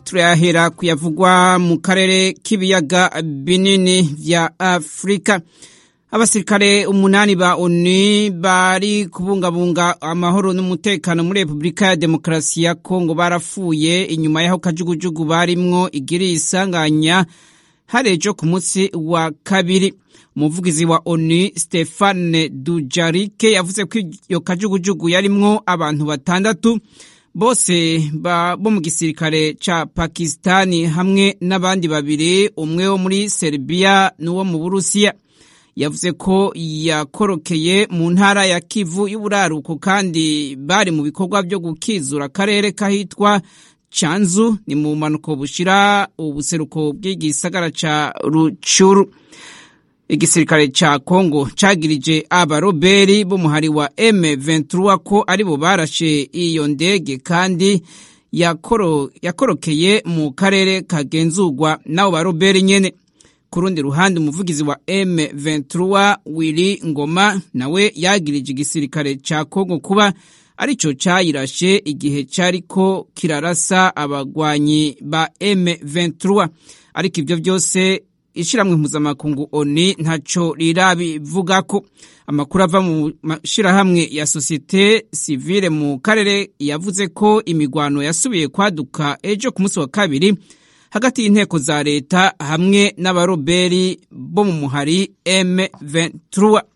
turayahera kuyavugwa mu karere k'ibiyaga binini vya afurika abasirikare umunani ba onu bari kubungabunga amahoro n'umutekano muri repubulika ya demokarasi ya kongo barapfuye inyuma y'aho kajugujugu barimwo igiriye isanganya harejo ku munsi wa kabiri umuvugizi wa onu stefane dujarike yavuze ko iyo kajugujugu yarimwo abantu batandatu bose bo mu gisirikare ca pakistani hamwe n'abandi babiri umwe wo muri serbia n'uwo mu burusiya yavuze ko yakorokeye mu ntara ya kivu y'uburaruko kandi bari mu bikorwa byo gukizura akarere kahitwa canzu ni mu mpanuko bushira ubuseruko bw'igisagara ca rucuru igisirikare ca kongo cagirije abaroberi b'umuhari wa M23 ko aribo barashe iyo ndege kandi yakoro, yakorokeye mu karere kagenzurwa n'abo baroberi nyene ku rundi ruhande umuvugizi wa M23 Willy Ngoma nawe yagirije igisirikare ca Kongo kuba arico cayirashe igihe cariko kirarasa abagwanyi ba M23 ariko ivyo byose ishiramwe mpuzamakungu ONU ntaco rirabivugako amakuru ava mu mashirahamwe ya sosiyete sivile mu karere yavuze ko imigwano yasubiye kwaduka ejo ku munsi wa kabiri hagati y'inteko za leta hamwe n'abaroberi bo mu muhari M23